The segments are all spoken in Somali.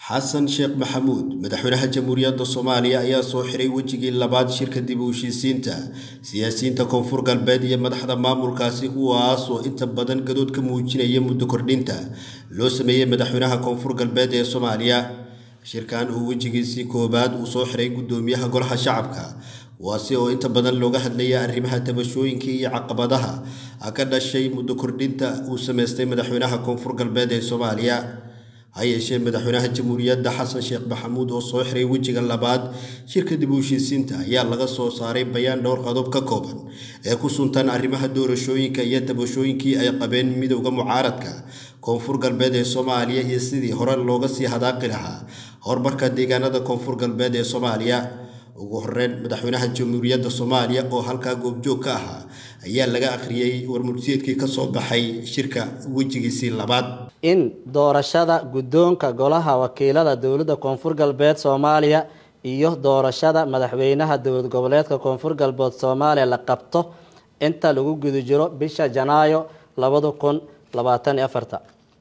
xasan sheekh maxamuud madaxweynaha jamhuuriyadda soomaaliya ayaa soo xiray wejigii labaad shirka dib u heshiisiinta siyaasiyiinta koonfur galbeed iyo madaxda maamulkaasi kuwaas oo inta badan gadood ka muujinaya muddo kordhinta loo sameeyey madaxweynaha koonfur galbeed ee soomaaliya shirkan uu wejigiisii koowaad uu soo xiray guddoomiyaha golaha shacabka kuwaasi oo inta badan looga hadlaya arrimaha tabashooyinka iyo caqabadaha ka dhashay muddo kordhinta uu sameystay madaxweynaha koonfur galbeed ee soomaaliya ha yeeshee madaxweynaha jamhuuriyadda xasan sheekh maxamuud oo soo xiray wejiga labaad shirka dib u heshiisiinta ayaa laga soo saaray bayaan dhowr qodob ka kooban ee ku suntan arrimaha doorashooyinka iyo tabashooyinkii ay qabeen midowda mucaaradka koonfur galbeed ee soomaaliya iyo sidii hore looga sii hadaaqi lahaa horumarka deegaanada koonfur galbeed ee soomaaliya ugu horeyn madaxweynaha jamhuuriyadda soomaaliya oo halkaa goobjoog ka ahaa ayaa laga akhriyey warmurtiyeedkii ka soo baxay shirka wejigiisii labaad in doorashada guddoonka golaha wakiilada dowladda koonfur galbeed soomaaliya iyo doorashada madaxweynaha dowlad goboleedka koonfur galbeed soomaaliya la qabto inta lagu guda jiro bisha janaayo labada kun labaatan iyo afarta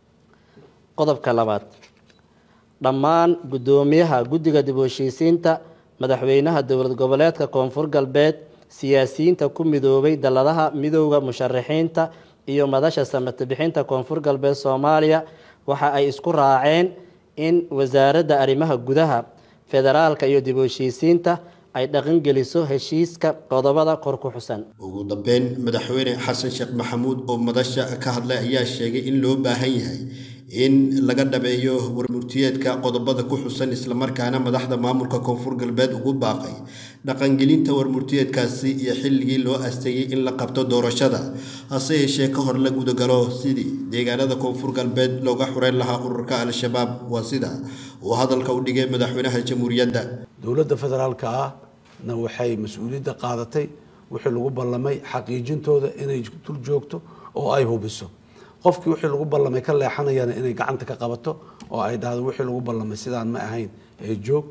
qodobka labaad dhammaan guddoomiyaha guddiga dib u heshiisiinta madaxweynaha dowlad goboleedka koonfur galbeed siyaasiyiinta ku midoobay dalladaha midowda musharaxiinta iyo madasha samata bixinta koonfur galbeed soomaaliya waxa ay isku raaceen in wasaaradda arrimaha gudaha federaalka iyo dib u heshiisiinta ay dhaqangeliso heshiiska qodobada kor ku xusan ugu dambeyn madaxweyne xasan sheekh maxamuud oo madasha ka hadlay ayaa sheegay in loo baahan yahay in laga dhabeeyo warmurtiyeedka qodobada ku xusan islamarkaana madaxda maamulka koonfur galbeed ugu baaqay dhaqangelinta warmurtiyeedkaasi iyo xilligii loo asteeyey in la qabto doorashada hase yeeshee ka hor la gudagalo sidii deegaanada koonfur galbeed looga xureyn lahaa ururka al-shabaab waa sida uu hadalka u dhigay madaxweynaha jamhuuriyadda dowladda federaalka ahna waxay mas-uuliyadda qaadatay wixii lagu ballamay xaqiijintooda inay dul joogto oo ay hubiso qofkii wixii lagu ballamay ka leexanayana inay gacanta ka qabato oo ay dhahdo wixii lagu ballamay sidaan ma ahayn ee joog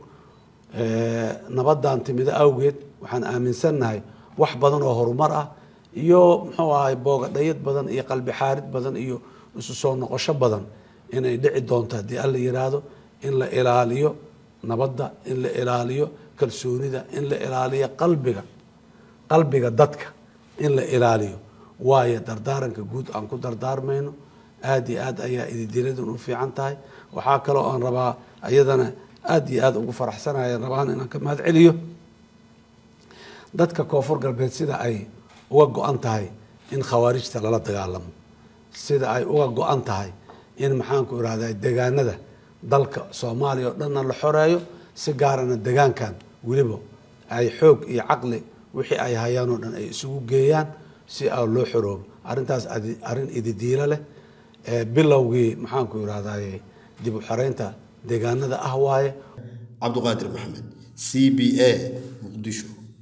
nabadan timido awgeed waxaan aaminsannahay wax badan oo horumar ah iyo muxuu ahay boogadhayad badan iyo qalbi xaarid badan iyo isu soo noqosho badan inay dhici doonto haddii alla yiraahdo in la ilaaliyo nabadda in la ilaaliyo kalsoonida in la ilaaliyo qalbiga qalbiga dadka in la ilaaliyo waayo dardaaranka guud aan ku dardaarmayno aada iyo aad ayaa ididiladan u fiican tahay waxaa kaloo aan rabaa ayadana aada iyo aada ugu faraxsanaya rabaan inaan ka mahad celiyo dadka koonfur galbeed sida ay uga go-an tahay in khawaarijta lala dagaalamo sida ay uga go-an tahay in maxaanku irahda degaanada dalka soomaaliya oo dhanna la xoreeyo si gaarana degaankan weliba ay xoog iyo caqli wixii ay hayaan oo dhan ay isugu geeyaan si a loo xoroobo arrintaas arrin ididiilo leh bilowgii maxaanku irahdaye dib u xoreynta deegaanada ah waaye cabduqaadir maxamed c b a muqdisho